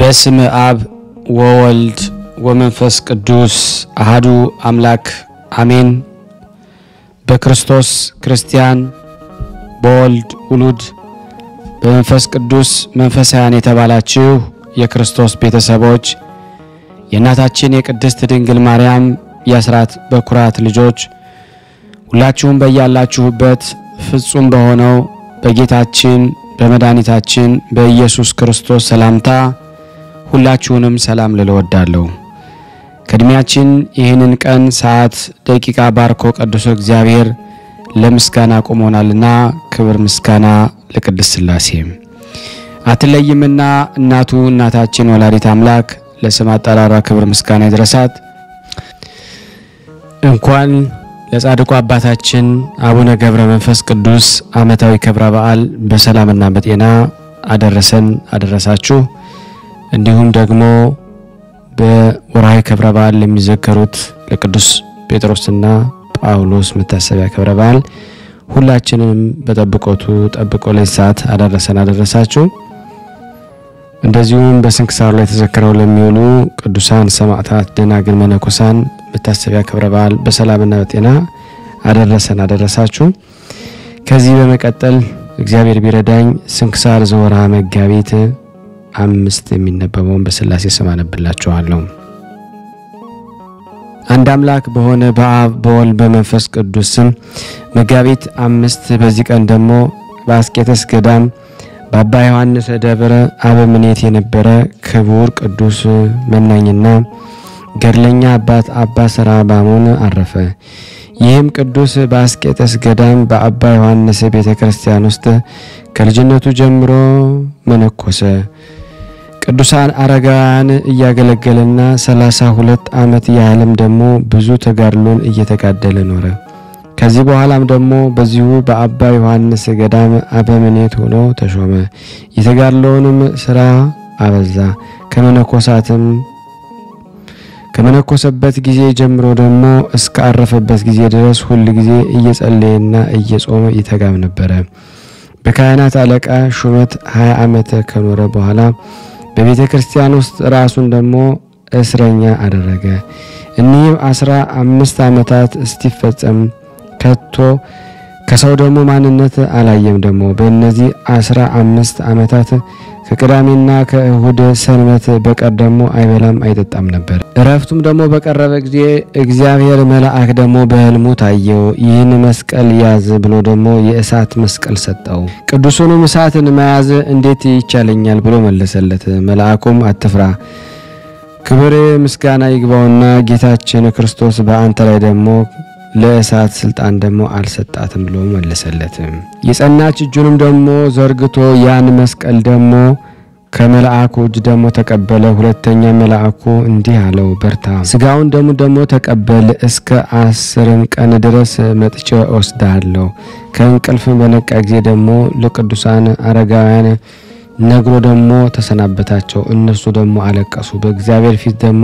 በስም አብ ወወልድ ወመንፈስ ቅዱስ አሃዱ አምላክ አሜን። በክርስቶስ ክርስቲያን በወልድ ውሉድ በመንፈስ ቅዱስ መንፈሳውያን የተባላችሁ የክርስቶስ ቤተሰቦች የእናታችን የቅድስት ድንግል ማርያም የአስራት በኩራት ልጆች ሁላችሁም በያላችሁበት ፍጹም በሆነው በጌታችን በመድኃኒታችን በኢየሱስ ክርስቶስ ሰላምታ ሁላችሁንም ሰላም ልል እወዳለሁ። ከእድሜያችን ይህንን ቀን ሰዓት፣ ደቂቃ ባርኮ ቀድሶ እግዚአብሔር ለምስጋና ቆሞናልና ክብር ምስጋና ለቅድስት ሥላሴ አትለይምና እናቱ እናታችን ወላዲት አምላክ ለስም አጠራሯ ክብር ምስጋና ይድረሳት። እንኳን ለጻድቁ አባታችን አቡነ ገብረ መንፈስ ቅዱስ ዓመታዊ ክብረ በዓል በሰላምና በጤና አደረሰን አደረሳችሁ። እንዲሁም ደግሞ በወርሃዊ ክብረ በዓል ለሚዘከሩት ለቅዱስ ጴጥሮስና ጳውሎስ መታሰቢያ ክብረ በዓል ሁላችንም በጠብቆቱ ጠብቆ ለዚህ ሰዓት አደረሰን አደረሳችሁ። እንደዚሁም በስንክሳሩ ላይ ተዘክረው ለሚውሉ ቅዱሳን ሰማዕታት፣ ደናግል፣ መነኮሳን መታሰቢያ ክብረ በዓል በሰላምና በጤና አደረሰን አደረሳችሁ። ከዚህ በመቀጠል እግዚአብሔር ቢረዳኝ ስንክሳር ዘወርሃ መጋቢት አምስት የሚነበበውን በሥላሴ ስም አነብላችኋለሁ። አንድ አምላክ በሆነ በአብ በወልድ በመንፈስ ቅዱስ ስም መጋቢት አምስት በዚህ ቀን ደግሞ በአስቄተስ ገዳም በአባ ዮሐንስ ደብረ አበምኔት የነበረ ክቡር ቅዱስ መናኝና ገድለኛ አባት አባ ሰራባሞን አረፈ። ይህም ቅዱስ በአስቄጠስ ገዳም በአባ ዮሐንስ ቤተ ክርስቲያን ውስጥ ከልጅነቱ ጀምሮ መነኮሰ። ቅዱሳን አረጋውያን እያገለገለና ሰላሳ ሁለት ዓመት ያህልም ደግሞ ብዙ ተጋድሎን እየተጋደለ ኖረ። ከዚህ በኋላም ደግሞ በዚሁ በአባ ዮሐንስ ገዳም አበምኔት ሆኖ ተሾመ። የተጋድሎውንም ስራ አበዛ። ከመነኮሳትም ከመነኮሰበት ጊዜ ጀምሮ ደግሞ እስከ አረፈበት ጊዜ ድረስ ሁል ጊዜ እየጸለየና እየጾመ ይተጋም ነበረ። በካህናት አለቃ ሹመት 20 ዓመት ከኖረ በኋላ በቤተ ክርስቲያን ውስጥ ራሱን ደግሞ እስረኛ አደረገ። እኒህም አስራ አምስት ዓመታት እስቲፈጸም ከቶ ከሰው ደግሞ ማንነት አላየም። ደግሞ በእነዚህ አስራ አምስት ዓመታት ከቅዳሜና ከእሁድ ሰንበት በቀር ደግሞ አይበላም አይጠጣም ነበር። እረፍቱም ደግሞ በቀረበ ጊዜ እግዚአብሔር መልአክ ደግሞ በሕልሙ ታየው። ይህን መስቀል ያዝ ብሎ ደግሞ የእሳት መስቀል ሰጠው። ቅዱሱንም እሳትን መያዝ እንዴት ይቻለኛል ብሎ መለሰለት። መልአኩም አትፍራ ክብር ምስጋና ይግባውና ጌታችን ክርስቶስ በአንተ ላይ ደግሞ ለእሳት ስልጣን ደግሞ አልሰጣትም ብሎ መለሰለት። የጸናች እጁንም ደግሞ ዘርግቶ ያን መስቀል ደግሞ ከመልአኩ እጅ ደግሞ ተቀበለ። ሁለተኛ መልአኩ እንዲህ አለው፣ በርታ፣ ስጋውን ደግሞ ደግሞ ተቀበል፣ እስከ አስርን ቀን ድረስ መጥቼ እወስድሃለሁ። ከእንቅልፍ በነቃ ጊዜ ደግሞ ለቅዱሳን አረጋውያን ነግሮ ደግሞ ተሰናበታቸው። እነሱ ደግሞ አለቀሱ። በእግዚአብሔር ፊት ደግሞ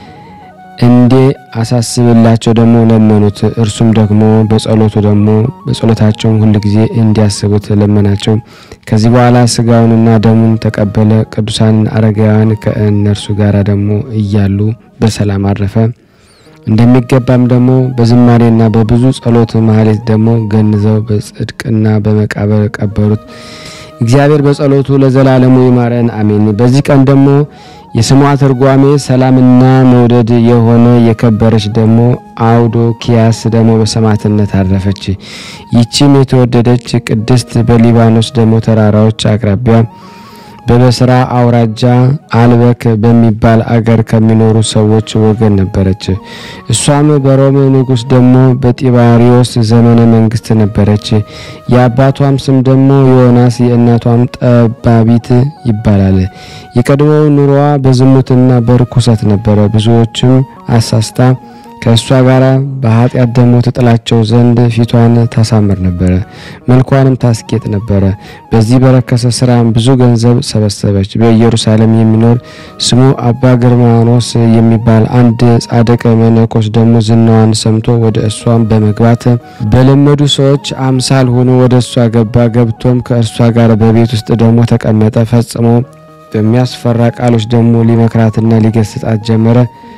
እንዴ አሳስብላቸው ደግሞ ለመኑት። እርሱም ደግሞ በጸሎቱ ደግሞ በጸሎታቸውም ሁል ጊዜ እንዲያስቡት ለመናቸው። ከዚህ በኋላ ስጋውንና ደሙን ተቀበለ። ቅዱሳን አረጋውያን ከእነርሱ ጋር ደግሞ እያሉ በሰላም አረፈ። እንደሚገባም ደግሞ በዝማሬና በብዙ ጸሎት ማህሌት ደግሞ ገንዘው በጽድቅና በመቃብር ቀበሩት። እግዚአብሔር በጸሎቱ ለዘላለሙ ይማረን አሜን። በዚህ ቀን ደግሞ የስሟ ትርጓሜ ሰላምና መውደድ የሆነ የከበረች ደግሞ አውዶኪያስ ደግሞ በሰማዕትነት አረፈች። ይቺም የተወደደች ቅድስት በሊባኖስ ደግሞ ተራራዎች አቅራቢያ በበስራ አውራጃ አልበክ በሚባል አገር ከሚኖሩ ሰዎች ወገን ነበረች። እሷም በሮም ንጉሥ ደግሞ በጢባሪዎስ ዘመነ መንግስት ነበረች። የአባቷም ስም ደግሞ ዮናስ የእናቷም ጠባቢት ይባላል። የቀድሞው ኑሮዋ በዝሙትና በርኩሰት ነበረ። ብዙዎችም አሳስታ ከእሷ ጋር በኃጢአት ደግሞ ትጥላቸው ዘንድ ፊቷን ታሳምር ነበረ፣ መልኳንም ታስጌጥ ነበረ። በዚህ በረከሰ ስራም ብዙ ገንዘብ ሰበሰበች። በኢየሩሳሌም የሚኖር ስሙ አባ ግርማኖስ የሚባል አንድ ጻድቅ መነኮስ ደግሞ ዝናዋን ሰምቶ ወደ እሷም በመግባት በለመዱ ሰዎች አምሳል ሆኖ ወደ እሷ ገባ። ገብቶም ከእርሷ ጋር በቤት ውስጥ ደግሞ ተቀመጠ። ፈጽሞ በሚያስፈራ ቃሎች ደግሞ ሊመክራትና ሊገስጣት ጀመረ።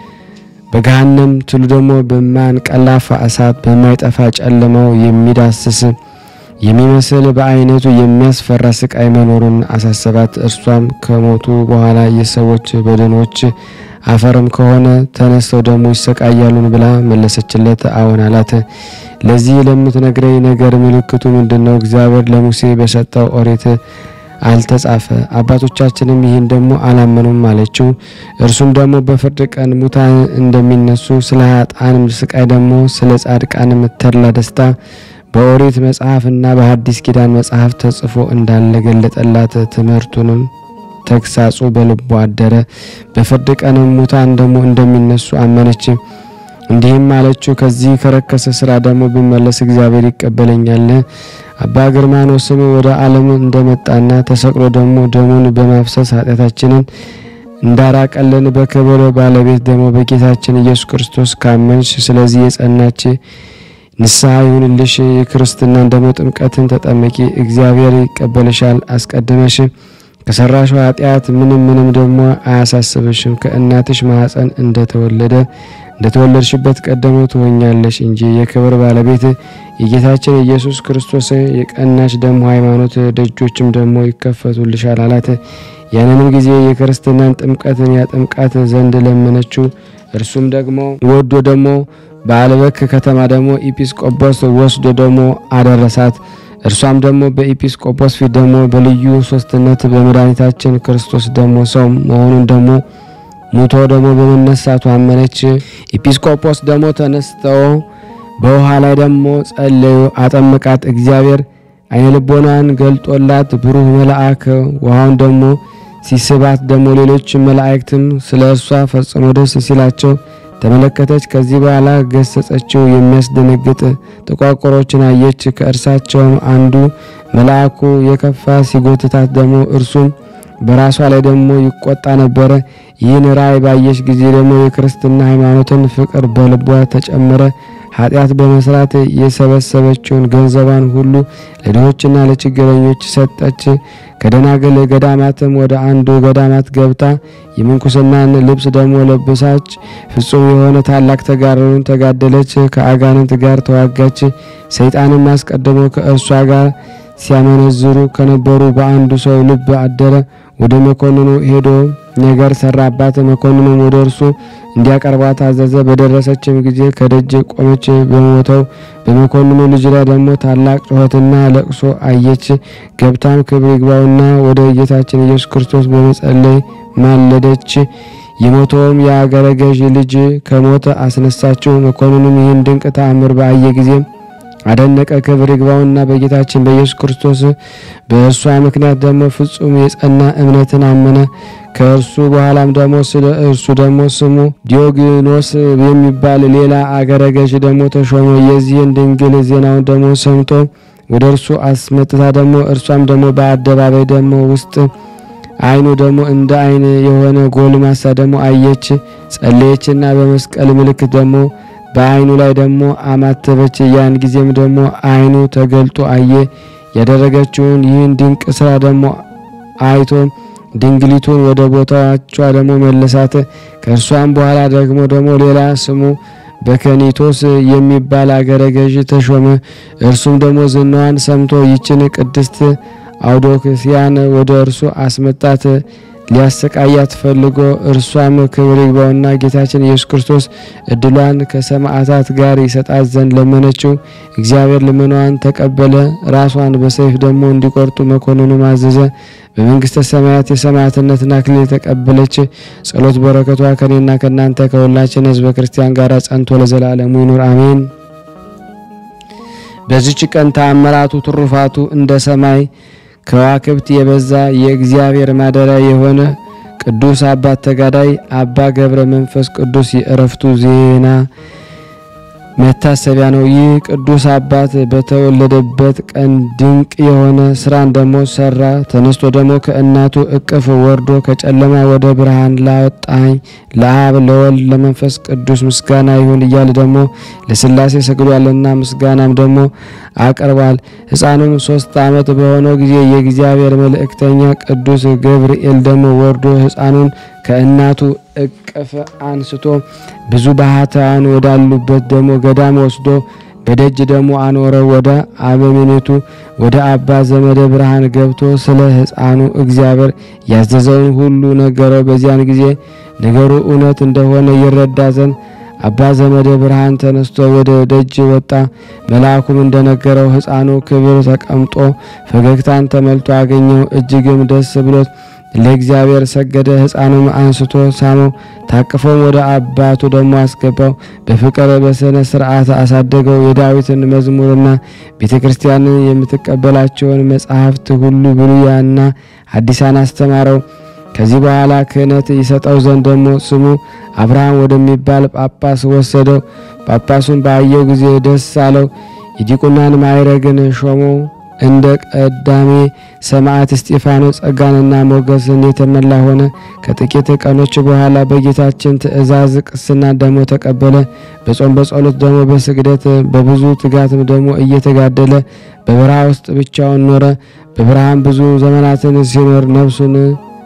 በገሃነም ትሉ ደግሞ በማንቀላፋ እሳት በማይጠፋ ጨለማው የሚዳስስ የሚመስል በአይነቱ የሚያስፈራ ስቃይ መኖሩን አሳሰባት። እርሷም ከሞቱ በኋላ የሰዎች በድኖች አፈርም ከሆነ ተነስተው ደግሞ ይሰቃያሉን ብላ መለሰችለት። አዎን አላት። ለዚህ ለምትነግረኝ ነገር ምልክቱ ምንድን ነው? እግዚአብሔር ለሙሴ በሰጠው ኦሪት አልተጻፈ? አባቶቻችንም ይህን ደግሞ አላመኑም አለችው። እርሱም ደግሞ በፍርድ ቀን ሙታን እንደሚነሱ ስለ ኃጥአንም ስቃይ ደግሞ ስለ ጻድቃንም ተድላ ደስታ በኦሪት መጽሐፍ እና በሐዲስ ኪዳን መጽሐፍ ተጽፎ እንዳለ ገለጠላት። ትምህርቱንም ተግሳጹ በልቦ አደረ። በፍርድ ቀንም ሙታን ደግሞ እንደሚነሱ አመነች። እንዲህም አለችው፣ ከዚህ ከረከሰ ስራ ደግሞ ብመለስ እግዚአብሔር ይቀበለኛል። አባ ግርማኖስም ወደ ዓለም እንደመጣና ተሰቅሎ ደግሞ ደሙን በማፍሰስ ኃጢአታችንን እንዳራቀልን በክብር ባለቤት ደግሞ በጌታችን ኢየሱስ ክርስቶስ ካመንሽ ስለዚህ የጸናች ንስሐ ይሁንልሽ። የክርስትናን ደግሞ ጥምቀትን ተጠመቂ፣ እግዚአብሔር ይቀበልሻል። አስቀድመሽ ከሰራሽው ኃጢአት ምንም ምንም ደግሞ አያሳስብሽም። ከእናትሽ ማኅፀን እንደተወለደ እንደተወለድሽበት ቀደሞ ትሆኛለሽ እንጂ የክብር ባለቤት የጌታችን ኢየሱስ ክርስቶስ የቀናች ደግሞ ሃይማኖት ደጆችም ደግሞ ይከፈቱልሻል አላት። ያንንም ጊዜ የክርስትናን ጥምቀትን ያጥምቃት ዘንድ ለመነችው። እርሱም ደግሞ ወዶ ደግሞ በአልበክ ከተማ ደግሞ ኢጲስቆጶስ ወስዶ ደግሞ አደረሳት። እርሷም ደግሞ በኢጲስቆጶስ ፊት ደግሞ በልዩ ሶስትነት በመድኃኒታችን ክርስቶስ ደግሞ ሰው መሆኑን ደግሞ ሙቶ ደግሞ በመነሳቱ አመነች። ኢጲስቆጶስ ደግሞ ተነስተው በውሃ ላይ ደግሞ ጸለዩ፣ አጠመቃት። እግዚአብሔር አይነ ልቦናን ገልጦላት ብሩህ መልአክ ውሃውን ደግሞ ሲስባት ደግሞ ሌሎች መላእክትም ስለ እርሷ ፈጽሞ ደስ ሲላቸው ተመለከተች። ከዚህ በኋላ ገሰጸችው። የሚያስደነግጥ ጥቋቁሮችን አየች። ከእርሳቸውም አንዱ መልአኩ የከፋ ሲጎትታት ደግሞ እርሱም በራሷ ላይ ደግሞ ይቆጣ ነበረ። ይህን ራእይ ባየች ጊዜ ደግሞ የክርስትና ሃይማኖትን ፍቅር በልቧ ተጨመረ። ኃጢአት በመስራት የሰበሰበችውን ገንዘቧን ሁሉ ለድሆችና ለችግረኞች ሰጠች። ከደናግል ገዳማትም ወደ አንዱ ገዳማት ገብታ የምንኩስናን ልብስ ደግሞ ለብሳች። ፍጹም የሆነ ታላቅ ተጋድሎን ተጋደለች። ከአጋንንት ጋር ተዋጋች። ሰይጣንም አስቀድሞ ከእርሷ ጋር ሲያመነዝሩ ከነበሩ በአንዱ ሰው ልብ አደረ። ወደ መኮንኑ ሄዶ ነገር ሰራባት። መኮንኑም ወደ እርሱ እንዲያቀርባት አዘዘ። በደረሰችም ጊዜ ከደጅ ቆመች። በሞተው በመኮንኑ ልጅ ላይ ደግሞ ታላቅ ጩኸትና ለቅሶ አየች። ገብታም ክብር ይግባውና ወደ ጌታችን ኢየሱስ ክርስቶስ በመጸለይ ማለደች። የሞተውም የአገረ ገዥ ልጅ ከሞተ አስነሳችው። መኮንኑም ይህን ድንቅ ተአምር በአየ ጊዜ አደነቀ። ክብር ይግባውና በጌታችን በኢየሱስ ክርስቶስ በእርሷ ምክንያት ደግሞ ፍጹም የጸና እምነትን አመነ። ከእርሱ በኋላም ደግሞ ስለ እርሱ ደግሞ ስሙ ዲዮግኖስ የሚባል ሌላ አገረ ገዥ ደግሞ ተሾመ። የዚህን ድንግል ዜናውን ደግሞ ሰምቶ ወደ እርሱ አስመጥታ ደግሞ እርሷም ደግሞ በአደባባይ ደግሞ ውስጥ ዓይኑ ደግሞ እንደ ዓይን የሆነ ጎልማሳ ደግሞ አየች። ጸለየችና በመስቀል ምልክት ደግሞ በዓይኑ ላይ ደግሞ አማተበች። ያን ጊዜም ደግሞ ዓይኑ ተገልጦ አየ። ያደረገችውን ይህን ድንቅ ስራ ደግሞ አይቶ ድንግሊቱን ወደ ቦታቿ ደግሞ መለሳት። ከእርሷም በኋላ ደግሞ ደግሞ ሌላ ስሙ በከኒቶስ የሚባል አገረ ገዥ ተሾመ። እርሱም ደግሞ ዝናዋን ሰምቶ ይችን ቅድስት አውዶክስያን ወደ እርሱ አስመጣት ሊያሰቃያት ፈልጎ እርሷም ክብር ይግባውና ጌታችን ኢየሱስ ክርስቶስ እድሏን ከሰማዕታት ጋር ይሰጣት ዘንድ ለመነችው። እግዚአብሔር ልመናዋን ተቀበለ። ራሷን በሰይፍ ደግሞ እንዲቆርጡ መኮንኑ ማዘዘ። በመንግስተ ሰማያት የሰማዕትነትን አክሊል የተቀበለች ጸሎት በረከቷ ከኔና ከእናንተ ከሁላችን ሕዝበ ክርስቲያን ጋር ጸንቶ ለዘላለሙ ይኑር አሜን። በዚች ቀን ተአምራቱ ትሩፋቱ እንደ ሰማይ ከዋክብት የበዛ የእግዚአብሔር ማደሪያ የሆነ ቅዱስ አባት ተጋዳይ አባ ገብረ መንፈስ ቅዱስ የእረፍቱ ዜና መታሰቢያ ነው። ይህ ቅዱስ አባት በተወለደበት ቀን ድንቅ የሆነ ስራን ደግሞ ሰራ። ተነስቶ ደግሞ ከእናቱ እቅፍ ወርዶ ከጨለማ ወደ ብርሃን ላወጣኝ ለአብ ለወልድ ለመንፈስ ቅዱስ ምስጋና ይሁን እያለ ደግሞ ለሥላሴ ሰግዷልና ምስጋናም ደግሞ አቅርቧል። ሕፃኑም ሶስት ዓመት በሆነው ጊዜ የእግዚአብሔር መልእክተኛ ቅዱስ ገብርኤል ደግሞ ወርዶ ሕፃኑን ከእናቱ እቅፍ አንስቶ ብዙ ባህታውያን ወዳሉበት ደግሞ ገዳም ወስዶ በደጅ ደግሞ አኖረው። ወደ አበምኔቱ ወደ አባ ዘመደ ብርሃን ገብቶ ስለ ሕፃኑ እግዚአብሔር ያዘዘውን ሁሉ ነገረው። በዚያን ጊዜ ነገሩ እውነት እንደሆነ ይረዳ ዘንድ አባ ዘመደ ብርሃን ተነስቶ ወደ ደጅ ወጣ። መልአኩም እንደነገረው ሕፃኑ ክብር ተቀምጦ ፈገግታን ተመልቶ አገኘው። እጅግም ደስ ብሎት ለእግዚአብሔር ሰገደ። ሕፃኑም አንስቶ ሳመው፣ ታቅፎም ወደ አባቱ ደግሞ አስገባው። በፍቅር በስነ ስርዓት አሳደገው። የዳዊትን መዝሙርና ቤተ ክርስቲያንን የምትቀበላቸውን መጻሕፍት ሁሉ ብሉያና ሐዲሳን አስተማረው። ከዚህ በኋላ ክህነት ይሰጠው ዘንድ ደግሞ ስሙ አብርሃም ወደሚባል ጳጳስ ወሰደው። ጳጳሱን ባየው ጊዜ ደስ አለው። የዲቁናን ማዕረግን ሾመው። እንደ ቀዳሜ ሰማዕት እስጢፋኖስ ጸጋንና ሞገስን የተመላ ሆነ። ከጥቂት ቀኖች በኋላ በጌታችን ትእዛዝ ቅስና ደግሞ ተቀበለ። በጾም በጸሎት ደግሞ በስግደት በብዙ ትጋትም ደግሞ እየተጋደለ በበረሃ ውስጥ ብቻውን ኖረ። በብርሃን ብዙ ዘመናትን ሲኖር ነፍሱን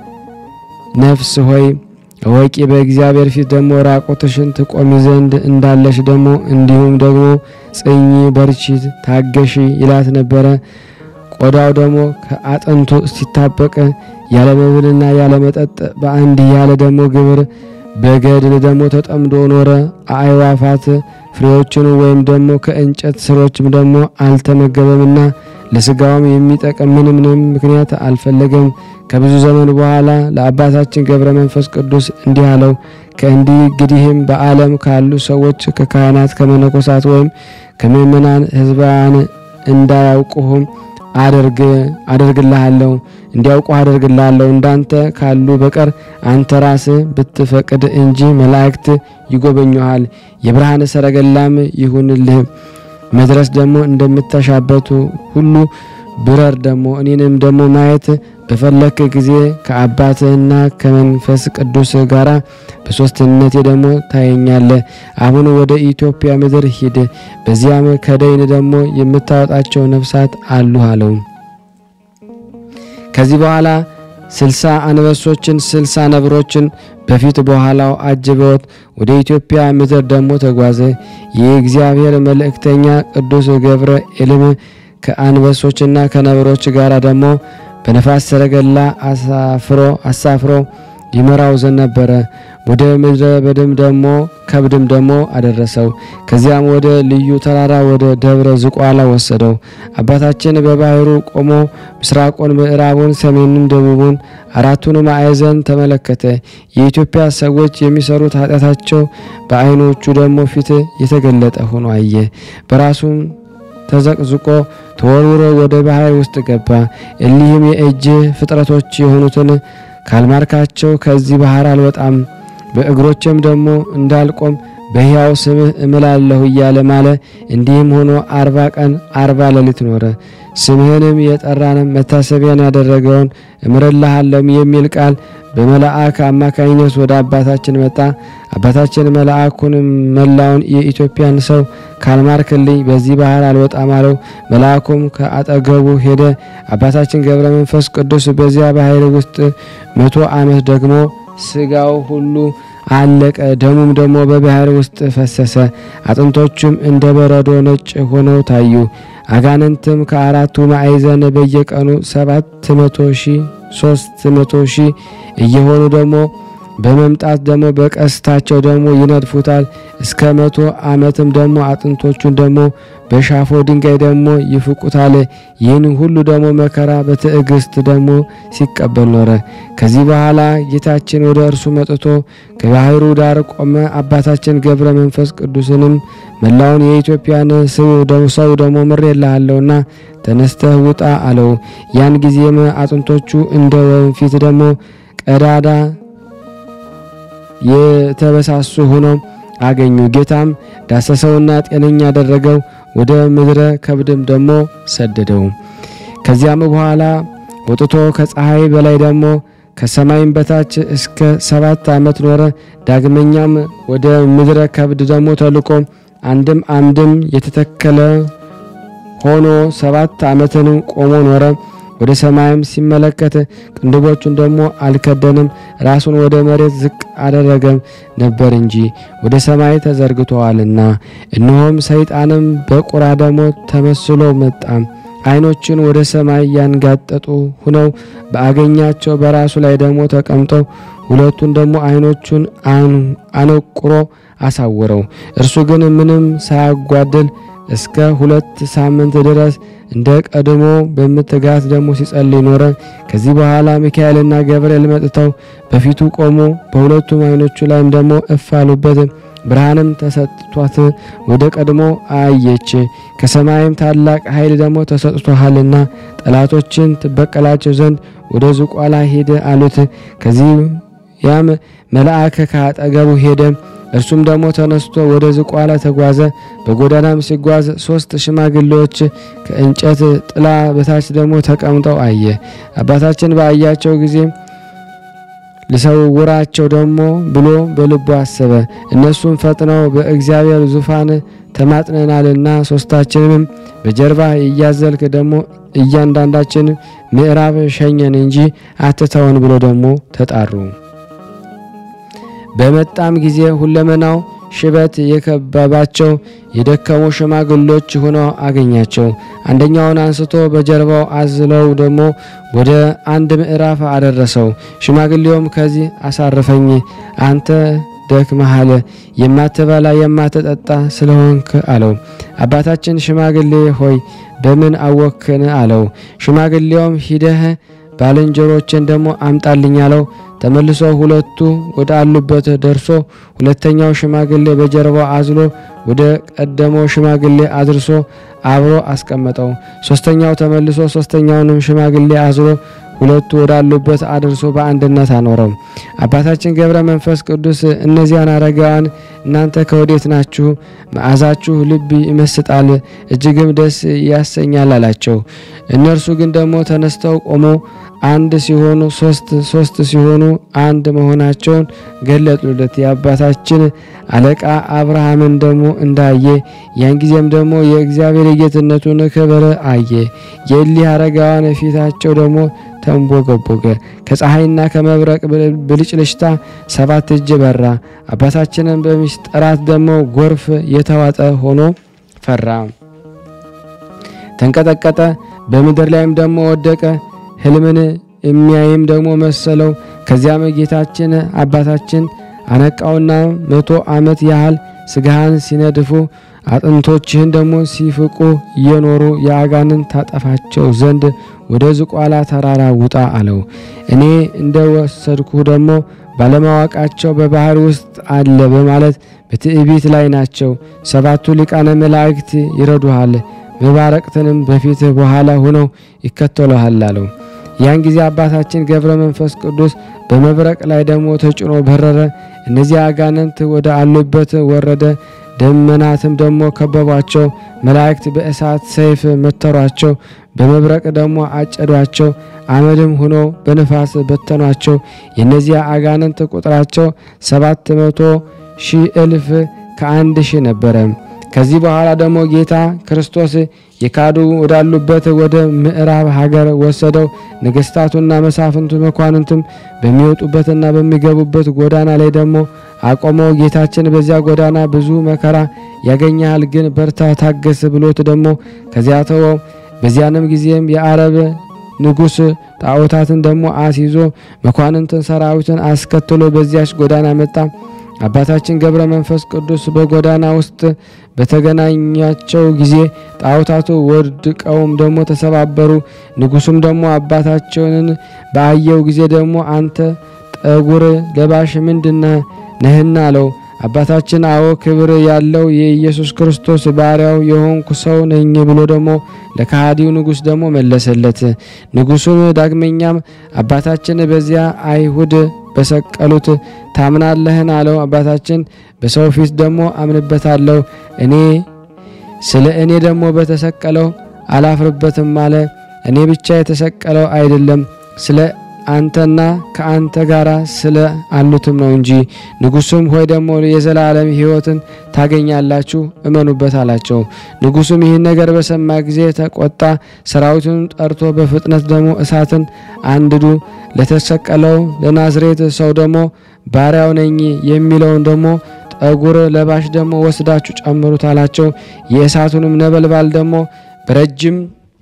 ነፍስ ሆይ እወቂ በእግዚአብሔር ፊት ደግሞ ራቆትሽን ትቆሚ ዘንድ እንዳለሽ ደግሞ እንዲሁም ደግሞ ጽኚ፣ በርቺ፣ ታገሺ ይላት ነበረ። ቆዳው ደግሞ ከአጥንቱ ሲታበቅ ያለ መብልና ያለ መጠጥ በአንድ ያለ ደግሞ ግብር በገድል ደግሞ ተጠምዶ ኖረ። አእዋፋት ፍሬዎችን ወይም ደግሞ ከእንጨት ስሮችም ደግሞ አልተመገበምና ለስጋውም የሚጠቅም ምንም ምንም ምክንያት አልፈለገም። ከብዙ ዘመን በኋላ ለአባታችን ገብረ መንፈስ ቅዱስ እንዲህ አለው። ከእንዲህ እንግዲህም በዓለም ካሉ ሰዎች ከካህናት፣ ከመነኮሳት ወይም ከምእመናን ሕዝባን እንዳያውቁህም አደርግ አደርግልሃለሁ እንዲያውቁ አደርግልሃለሁ። እንዳንተ ካሉ በቀር አንተ ራስህ ብትፈቅድ እንጂ መላእክት ይጎበኙሃል። የብርሃን ሰረገላም ይሁንልህ። መድረስ ደግሞ እንደምታሻበቱ ሁሉ ብረር ደግሞ እኔንም ደግሞ ማየት በፈለክ ጊዜ ከአባትህና ከመንፈስ ቅዱስ ጋር በሶስትነቴ ደግሞ ታየኛለህ። አሁን ወደ ኢትዮጵያ ምድር ሂድ፣ በዚያም ከደይን ደግሞ የምታወጣቸው ነፍሳት አሉ አለው። ከዚህ በኋላ ስልሳ አንበሶችን ስልሳ ነብሮችን በፊት በኋላው አጅበውት ወደ ኢትዮጵያ ምድር ደግሞ ተጓዘ። የእግዚአብሔር መልእክተኛ ቅዱስ ገብርኤልም ከአንበሶችና ከነብሮች ጋር ደግሞ በነፋስ ሰረገላ አሳፍሮ አሳፍሮ ይመራው ዘንድ ነበረ። ወደ ምድረ በድም ደግሞ ከብድም ደግሞ አደረሰው። ከዚያም ወደ ልዩ ተራራ ወደ ደብረ ዝቋላ ወሰደው። አባታችን በባህሩ ቆሞ ምስራቁን፣ ምዕራቡን፣ ሰሜኑን፣ ደቡቡን አራቱን ማዕዘን ተመለከተ። የኢትዮጵያ ሰዎች የሚሰሩት ኃጢአታቸው በዓይኖቹ ደግሞ ፊት የተገለጠ ሆኖ አየ። በራሱም ተዘቅዝቆ ተወርውሮ ወደ ባህር ውስጥ ገባ። እሊህም የእጅ ፍጥረቶች የሆኑትን ካልማርካቸው ከዚህ ባህር አልወጣም፣ በእግሮችም ደግሞ እንዳልቆም በሕያው ስምህ እምላለሁ እያለ ማለ። እንዲህም ሆኖ አርባ ቀን አርባ ሌሊት ኖረ። ስምህንም የጠራንም መታሰቢያን ያደረገውን እምርልሃለሁም የሚል ቃል በመልአክ አማካኝነት ወደ አባታችን መጣ። አባታችን መልአኩን መላውን የኢትዮጵያን ሰው ካልማርክልኝ በዚህ ባህር አልወጣም አለው። መልአኩም ከአጠገቡ ሄደ። አባታችን ገብረ መንፈስ ቅዱስ በዚያ ባህር ውስጥ መቶ ዓመት ደግሞ ስጋው ሁሉ አለቀ። ደሙም ደግሞ በባህር ውስጥ ፈሰሰ። አጥንቶቹም እንደ በረዶ ነጭ ሆነው ታዩ። አጋንንትም ከአራቱ ማዕዘን በየቀኑ ሰባት መቶ ሺህ ሶስት መቶ ሺህ እየሆኑ ደግሞ በመምጣት ደግሞ በቀስታቸው ደግሞ ይነድፉታል። እስከ መቶ ዓመትም ደግሞ አጥንቶቹን ደግሞ በሻፎ ድንጋይ ደግሞ ይፍቁታል። ይህን ሁሉ ደግሞ መከራ በትዕግስት ደግሞ ሲቀበል ኖረ። ከዚህ በኋላ ጌታችን ወደ እርሱ መጥቶ ከባህሩ ዳር ቆመ። አባታችን ገብረ መንፈስ ቅዱስንም መላውን የኢትዮጵያን ሰው ደግሞ ምሬልሃለሁና ተነስተህ ውጣ አለው። ያን ጊዜም አጥንቶቹ እንደ ወንፊት ደግሞ ቀዳዳ የተበሳሱ ሆነው አገኙ። ጌታም ዳሰሰውና ጤነኛ ያደረገው፣ ወደ ምድረ ከብድም ደግሞ ሰደደው። ከዚያም በኋላ ወጥቶ ከፀሐይ በላይ ደግሞ ከሰማይም በታች እስከ ሰባት ዓመት ኖረ። ዳግመኛም ወደ ምድረ ከብድ ደግሞ ተልቆ አንድም አምድም የተተከለ ሆኖ ሰባት ዓመትን ቆሞ ኖረ። ወደ ሰማይም ሲመለከት ቅንድቦቹን ደግሞ አልከደንም፣ ራሱን ወደ መሬት ዝቅ አደረገም ነበር እንጂ ወደ ሰማይ ተዘርግተዋልና። እነሆም ሰይጣንም በቁራ ደግሞ ተመስሎ መጣ። ዓይኖችን ወደ ሰማይ ያንጋጠጡ ሁነው በአገኛቸው በራሱ ላይ ደግሞ ተቀምጠው ሁለቱን ደግሞ ዓይኖቹን አነቁሮ አሳወረው። እርሱ ግን ምንም ሳያጓድል እስከ ሁለት ሳምንት ድረስ እንደ ቀድሞ በምትጋት ደግሞ ሲጸልይ ኖረ። ከዚህ በኋላ ሚካኤልና ገብርኤል መጥተው በፊቱ ቆሙ። በሁለቱም ዓይኖቹ ላይም ደግሞ እፍ አሉበት። ብርሃንም ተሰጥቷት ወደ ቀድሞ አየች። ከሰማይም ታላቅ ኃይል ደግሞ ተሰጥቶሃልና ጠላቶችን ትበቀላቸው ዘንድ ወደ ዝቋላ ሄደ አሉት። ከዚህ ያም መልአክ ከአጠገቡ ሄደ። እርሱም ደግሞ ተነስቶ ወደ ዝቋላ ተጓዘ። በጎዳናም ሲጓዝ ሶስት ሽማግሌዎች ከእንጨት ጥላ በታች ደግሞ ተቀምጠው አየ። አባታችን በአያቸው ጊዜ ልሰውራቸው ደግሞ ብሎ በልቡ አሰበ። እነሱም ፈጥነው በእግዚአብሔር ዙፋን ተማጥነናልና ሶስታችንም በጀርባ እያዘልክ ደግሞ እያንዳንዳችን ምዕራብ ሸኘን እንጂ አትተውን ብሎ ደግሞ ተጣሩ። በመጣም ጊዜ ሁለመናው ሽበት የከበባቸው የደከሙ ሽማግሎች ሆነው አገኛቸው። አንደኛውን አንስቶ በጀርባው አዝለው ደግሞ ወደ አንድ ምዕራፍ አደረሰው። ሽማግሌውም ከዚህ አሳርፈኝ፣ አንተ ደክመሃል፣ የማትበላ የማትጠጣ ስለሆንክ አለው። አባታችን ሽማግሌ ሆይ በምን አወክን አለው። ሽማግሌውም ሂደህ ባልንጀሮችን ደግሞ አምጣልኝ አለው። ተመልሶ ሁለቱ ወደ አሉበት ደርሶ ሁለተኛው ሽማግሌ በጀርባው አዝሎ ወደ ቀደመው ሽማግሌ አድርሶ አብሮ አስቀመጠው። ሶስተኛው ተመልሶ ሶስተኛውንም ሽማግሌ አዝሎ ሁለቱ ወዳሉበት አድርሶ በአንድነት አኖረው። አባታችን ገብረ መንፈስ ቅዱስ እነዚያን አረጋውያን እናንተ ከወዴት ናችሁ? መዓዛችሁ ልብ ይመስጣል፣ እጅግም ደስ ያሰኛል አላቸው። እነርሱ ግን ደግሞ ተነስተው ቆሞ አንድ ሲሆኑ ሶስት ሶስት ሲሆኑ አንድ መሆናቸውን ገለጡለት። የአባታችን አለቃ አብርሃምን ደግሞ እንዳየ ያን ጊዜም ደግሞ የእግዚአብሔር የጌትነቱን ክብር አየ። የእሊህ አረጋውያን ፊታቸው ደግሞ ተንቦገቦገ። ከፀሐይና ከመብረቅ ብልጭልጭታ ሰባት እጅ በራ። አባታችንን በሚስጥራት ደግሞ ጎርፍ የተዋጠ ሆኖ ፈራ፣ ተንቀጠቀጠ። በምድር ላይም ደግሞ ወደቀ። ሕልምን የሚያይም ደግሞ መሰለው። ከዚያም ጌታችን አባታችን አነቃውና መቶ ዓመት ያህል ስጋህን ሲነድፉ አጥንቶችህን ደግሞ ሲፍቁ እየኖሩ የአጋንን ታጠፋቸው ዘንድ ወደ ዝቋላ ተራራ ውጣ አለው። እኔ እንደ ወሰድኩ ደግሞ ባለማወቃቸው በባህር ውስጥ አለ በማለት በትዕቢት ላይ ናቸው። ሰባቱ ሊቃነ መላእክት ይረዱሃል፣ መባረቅትንም በፊት በኋላ ሆነው ይከተሉሃል አለው። ያን ጊዜ አባታችን ገብረ መንፈስ ቅዱስ በመብረቅ ላይ ደግሞ ተጭኖ በረረ። እነዚህ አጋንንት ወደ አሉበት ወረደ። ደመናትም ደግሞ ከበቧቸው። መላእክት በእሳት ሰይፍ መተሯቸው። በመብረቅ ደግሞ አጨዷቸው። አመድም ሆኖ በንፋስ በተኗቸው። የእነዚያ አጋንንት ቁጥራቸው ሰባት መቶ ሺህ እልፍ ከአንድ ሺህ ነበረ። ከዚህ በኋላ ደግሞ ጌታ ክርስቶስ የካዱ ወዳሉበት ወደ ምዕራብ ሀገር ወሰደው። ነገስታቱና መሳፍንቱ መኳንንቱም በሚወጡበትና በሚገቡበት ጎዳና ላይ ደግሞ አቆመው። ጌታችን በዚያ ጎዳና ብዙ መከራ ያገኛል፣ ግን በርታ ታገስ ብሎት ደግሞ ከዚያ ተወው። በዚያንም ጊዜም የአረብ ንጉሥ ጣዖታትን ደግሞ አስይዞ መኳንንትን ሰራዊትን አስከትሎ በዚያች ጎዳና መጣ። አባታችን ገብረ መንፈስ ቅዱስ በጎዳና ውስጥ በተገናኛቸው ጊዜ ጣዖታቱ ወድቀውም ደግሞ ተሰባበሩ። ንጉሱም ደግሞ አባታቸውን በአየው ጊዜ ደግሞ አንተ ጠጉር ለባሽ ምንድነ ነህና አለው። አባታችን አዎ ክብር ያለው የኢየሱስ ክርስቶስ ባሪያው የሆንኩ ሰው ነኝ ብሎ ደግሞ ለከሃዲው ንጉሥ ደግሞ መለሰለት። ንጉሱም ዳግመኛም አባታችን በዚያ አይሁድ በሰቀሉት ታምናለህን? አለው። አባታችን በሰው ፊት ደግሞ አምንበታለሁ፣ እኔ ስለ እኔ ደግሞ በተሰቀለው አላፍርበትም አለ። እኔ ብቻ የተሰቀለው አይደለም ስለ አንተና ከአንተ ጋር ስለ አሉትም ነው እንጂ። ንጉሱም ሆይ ደግሞ የዘላለም ሕይወትን ታገኛላችሁ እመኑበት አላቸው። ንጉሱም ይህን ነገር በሰማ ጊዜ ተቆጣ። ሰራዊቱን ጠርቶ በፍጥነት ደግሞ እሳትን አንድዱ፣ ለተሰቀለው ለናዝሬት ሰው ደግሞ ባሪያው ነኝ የሚለውን ደግሞ ጠጉር ለባሽ ደግሞ ወስዳችሁ ጨምሩት አላቸው። የእሳቱንም ነበልባል ደግሞ በረጅም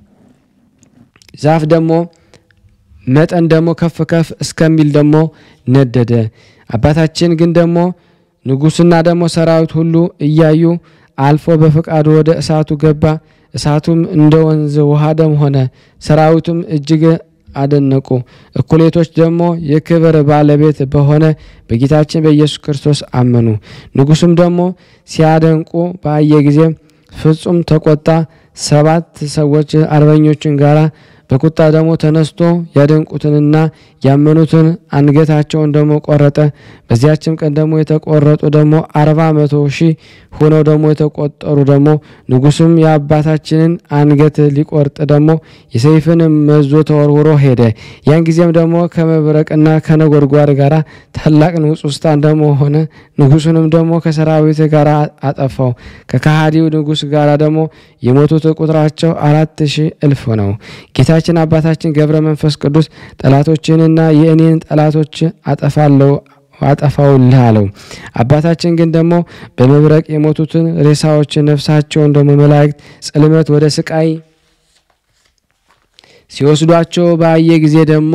ዛፍ ደግሞ መጠን ደግሞ ከፍ ከፍ እስከሚል ደግሞ ነደደ። አባታችን ግን ደግሞ ንጉሥና ደግሞ ሰራዊት ሁሉ እያዩ አልፎ በፈቃዱ ወደ እሳቱ ገባ። እሳቱም እንደ ወንዝ ውሃ ደም ሆነ። ሰራዊቱም እጅግ አደነቁ። እኩሌቶች ደግሞ የክብር ባለቤት በሆነ በጌታችን በኢየሱስ ክርስቶስ አመኑ። ንጉሱም ደግሞ ሲያደንቁ ባየ ጊዜ ፍጹም ተቆጣ። ሰባት ሰዎች አርበኞችን ጋራ በቁጣ ደግሞ ተነስቶ ያደንቁትንና ያመኑትን አንገታቸውን ደግሞ ቆረጠ። በዚያችም ቀን ደግሞ የተቆረጡ ደግሞ አርባ መቶ ሺህ ሆነው ደግሞ የተቆጠሩ ደግሞ ንጉሱም የአባታችንን አንገት ሊቆርጥ ደግሞ የሰይፍን መዞ ተወርውሮ ሄደ። ያን ጊዜም ደግሞ ከመብረቅና ከነጎድጓድ ጋር ታላቅ ንውጽውጽታን ደግሞ ሆነ። ንጉሱንም ደግሞ ከሰራዊት ጋር አጠፋው። ከከሃዲው ንጉስ ጋር ደግሞ የሞቱት ቁጥራቸው አራት ሺህ እልፍ ነው። ጌታችን አባታችን ገብረ መንፈስ ቅዱስ ጠላቶችንና የእኔን ጠላቶች አጠፋለሁ አጠፋውልህ አለው። አባታችን ግን ደግሞ በመብረቅ የሞቱትን ሬሳዎች ነፍሳቸውን ደግሞ መላእክት ጽልመት ወደ ስቃይ ሲወስዷቸው ባየ ጊዜ ደግሞ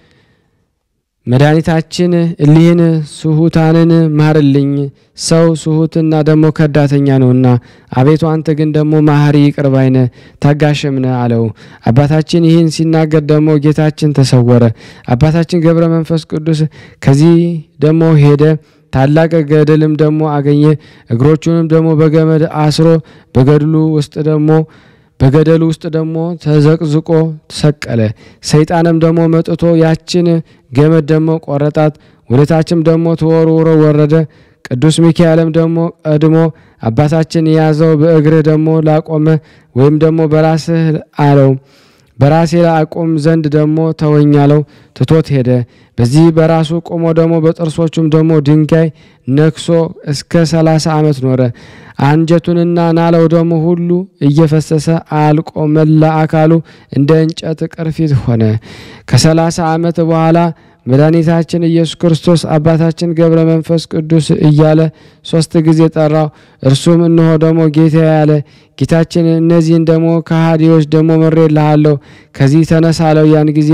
መድኃኒታችን እሊህን ስሁታንን ማርልኝ፣ ሰው ስሁትና ደግሞ ከዳተኛ ነውና፣ አቤቱ አንተ ግን ደግሞ ማህሪ ይቅር ባይ ነህ ታጋሽም ነህ አለው። አባታችን ይህን ሲናገር ደግሞ ጌታችን ተሰወረ። አባታችን ገብረ መንፈስ ቅዱስ ከዚህ ደግሞ ሄደ። ታላቅ ገደልም ደግሞ አገኘ። እግሮቹንም ደግሞ በገመድ አስሮ በገድሉ ውስጥ ደግሞ በገደሉ ውስጥ ደግሞ ተዘቅዝቆ ተሰቀለ። ሰይጣንም ደግሞ መጥቶ ያችን ገመድ ደግሞ ቆረጣት፣ ወደታችም ደግሞ ተወርውሮ ወረደ። ቅዱስ ሚካኤልም ደግሞ ቀድሞ አባታችን የያዘው በእግርህ ደግሞ ላቆመ ወይም ደግሞ በራስህ አለው በራሴ ላይ አቁም ዘንድ ደግሞ ተወኛለው ትቶት ሄደ። በዚህ በራሱ ቆሞ ደግሞ በጥርሶቹም ደግሞ ድንጋይ ነክሶ እስከ ሰላሳ ዓመት ኖረ። አንጀቱንና ናለው ደግሞ ሁሉ እየፈሰሰ አልቆ መላ አካሉ እንደ እንጨት ቅርፊት ሆነ። ከሰላሳ ዓመት በኋላ መድኃኒታችን ኢየሱስ ክርስቶስ አባታችን ገብረ መንፈስ ቅዱስ እያለ ሶስት ጊዜ ጠራው። እርሱም እነሆ ደግሞ ጌታ ያለ ጌታችን እነዚህን ደግሞ ከሃዲዎች ደግሞ መሬልሃለሁ ከዚህ ተነሳለው። ያን ጊዜ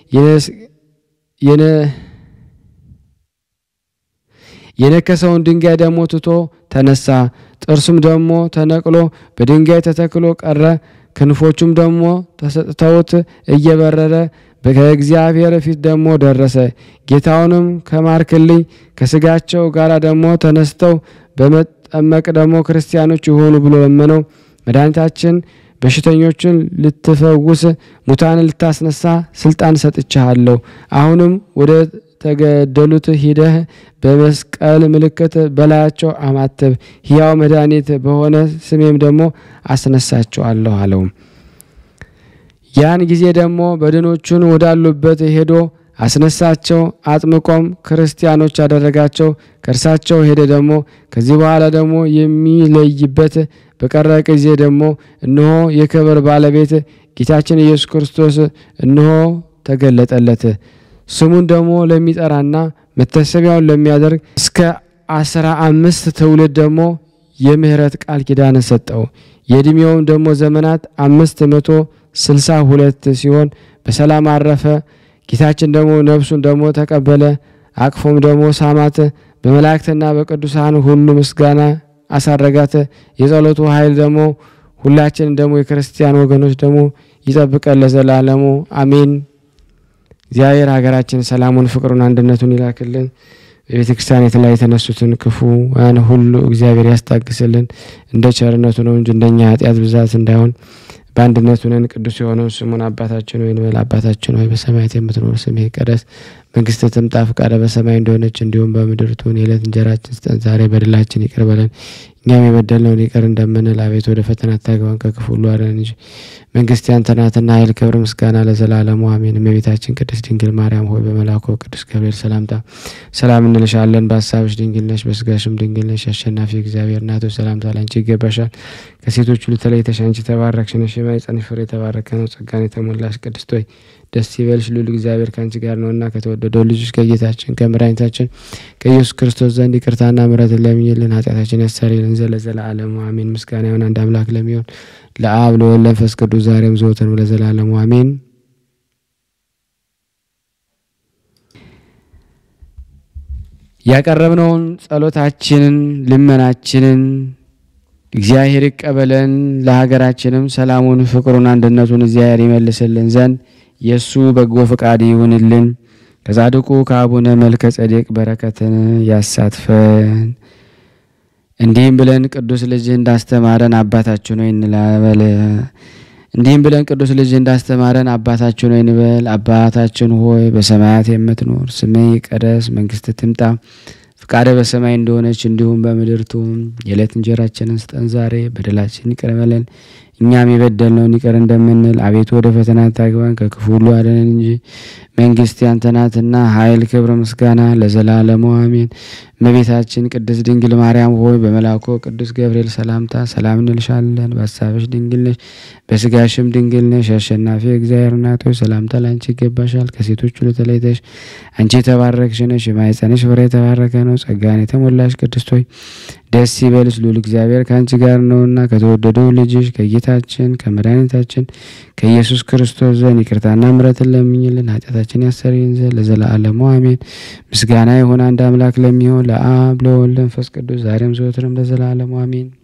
የነከሰውን ድንጋይ ደግሞ ትቶ ተነሳ። ጥርሱም ደግሞ ተነቅሎ በድንጋይ ተተክሎ ቀረ። ክንፎቹም ደግሞ ተሰጥተውት እየበረረ ከእግዚአብሔር ፊት ደግሞ ደረሰ። ጌታውንም ከማርክልኝ ከስጋቸው ጋር ደግሞ ተነስተው በመጠመቅ ደግሞ ክርስቲያኖች የሆኑ ብሎ ለመነው። መድኃኒታችን በሽተኞችን ልትፈውስ ሙታንን ልታስነሳ ስልጣን ሰጥቻለሁ። አሁንም ወደ ተገደሉት ሂደህ በመስቀል ምልክት በላያቸው አማትብ፣ ሕያው መድኃኒት በሆነ ስሜም ደግሞ አስነሳቸዋለሁ አለው። ያን ጊዜ ደግሞ በድኖቹን ወዳሉበት ሄዶ አስነሳቸው። አጥምቆም ክርስቲያኖች አደረጋቸው። ከእርሳቸው ሄደ። ደግሞ ከዚህ በኋላ ደግሞ የሚለይበት በቀረ ጊዜ ደግሞ እነሆ የክብር ባለቤት ጌታችን ኢየሱስ ክርስቶስ እነሆ ተገለጠለት። ስሙን ደግሞ ለሚጠራና መታሰቢያውን ለሚያደርግ እስከ አስራ አምስት ትውልድ ደግሞ የምህረት ቃል ኪዳን ሰጠው። የዕድሜውም ደግሞ ዘመናት አምስት መቶ ስልሳ ሁለት ሲሆን በሰላም አረፈ። ጌታችን ደግሞ ነፍሱን ደግሞ ተቀበለ። አቅፎም ደግሞ ሳማት። በመላእክትና በቅዱሳን ሁሉ ምስጋና አሳረጋት። የጸሎቱ ኃይል ደግሞ ሁላችን ደግሞ የክርስቲያን ወገኖች ደግሞ ይጠብቀን ለዘላለሙ አሜን። እግዚአብሔር ሀገራችን ሰላሙን፣ ፍቅሩን፣ አንድነቱን ይላክልን። በቤተ ክርስቲያን ላይ የተነሱትን ክፉን ሁሉ እግዚአብሔር ያስታግስልን። እንደ ቸርነቱ ነው እንጂ እንደኛ ኃጢአት ብዛት እንዳይሆን በአንድነቱ ነን። ቅዱስ የሆነው ስሙን አባታችን ወይ እንበል። አባታችን ሆይ በሰማያት የምትኖር ስምህ ይቀደስ፣ መንግስት ትምጣ፣ ፈቃደ በሰማይ እንደሆነች እንዲሁም በምድር ትሁን። የዕለት እንጀራችን ስጠን ዛሬ፣ በደላችን ይቅር በለን እኛም የበደልነውን ይቅር እንደምንል፣ አቤት ወደ ፈተና አታግባን ከክፉ ሁሉ አድነን እንጂ መንግስት ያንተ ናትና ኃይል፣ ክብር፣ ምስጋና ለዘላለሙ አሜን። እመቤታችን ቅድስት ድንግል ማርያም ሆይ በመልአኩ ቅዱስ ገብርኤል ሰላምታ ሰላም እንልሻለን። በሀሳብሽ ድንግል ነሽ፣ በስጋሽም ድንግል ነሽ። አሸናፊ እግዚአብሔር እናት ሆይ ሰላምታ ላንቺ ይገባሻል። ከሴቶች ሁሉ ተለይተሽ አንቺ የተባረክሽ ነሽ፣ የማኅፀንሽ ፍሬ የተባረከ ነው። ጸጋን የተሞላሽ ቅድስት ሆይ ደስ ይበልሽ፣ ልዑል እግዚአብሔር ከአንቺ ጋር ነውና ከተወደደው ልጅሽ ከጌታችን ከመድኃኒታችን ከኢየሱስ ክርስቶስ ዘንድ ይቅርታና ምሕረትን ለምኝልን ኃጢአታችን ያስተሰርይልን ዘንድ ለዘላለሙ አሜን። ምስጋና ይሁን አንድ አምላክ ለሚሆን ለአብ ለወልድ ለመንፈስ ቅዱስ ዛሬም ዘወትርም ለዘላለሙ አሜን። ያቀረብነውን ጸሎታችንን ልመናችንን እግዚአብሔር ይቀበለን። ለሀገራችንም ሰላሙን፣ ፍቅሩን፣ አንድነቱን እግዚአብሔር ይመልስልን ዘንድ የእሱ በጎ ፈቃድ ይሁንልን። ከጻድቁ ከአቡነ መልከ ጸዴቅ በረከትን ያሳትፈን። እንዲህም ብለን ቅዱስ ልጅ እንዳስተማረን አባታችን ሆይ እንበል። እንዲህም ብለን ቅዱስ ልጅ እንዳስተማረን አባታችን ሆይ እንበል። አባታችን ሆይ በሰማያት የምትኖር ስምህ ይቀደስ፣ መንግስትህ ትምጣ ፈቃደ በሰማይ እንደሆነች እንዲሁም በምድር ትሁን። የዕለት እንጀራችንን ስጠን ዛሬ፣ በደላችን ይቅር በለን እኛም የበደልነውን ይቅር እንደምንል፣ አቤቱ ወደ ፈተና አታግባን ከክፉ ሁሉ አድነን እንጂ መንግስት ያንተ ናትና ኃይል፣ ክብር፣ ምስጋና ለዘላለሙ አሜን። እመቤታችን ቅድስት ድንግል ማርያም ሆይ በመልአኩ ቅዱስ ገብርኤል ሰላምታ ሰላም እንልሻለን። በሀሳብሽ ድንግል ነሽ፣ በስጋሽም ድንግል ነሽ። አሸናፊ እግዚአብሔር እናት ሆይ ሰላምታ ለአንቺ ይገባሻል። ከሴቶች ሁሉ ተለይተሽ አንቺ የተባረክሽ ነሽ፣ የማኅፀንሽ ፍሬ የተባረከ ነው። ጸጋን የተሞላሽ ቅድስት ሆይ ደስ ይበልሽ፣ ልዑል እግዚአብሔር ከአንቺ ጋር ነውና ከተወደደው ልጅሽ ከጌታችን ከመድኃኒታችን ከኢየሱስ ክርስቶስ ዘንድ ይቅርታና ምሕረትን ለምኝልን ኃጢአታችን ያሰርይን ዘንድ ለዘላለሙ አሜን። ምስጋና ይሁን አንድ አምላክ ለሚሆን ለአብ ለወልድ ለመንፈስ ቅዱስ ዛሬም ዘወትርም ለዘላለሙ አሜን።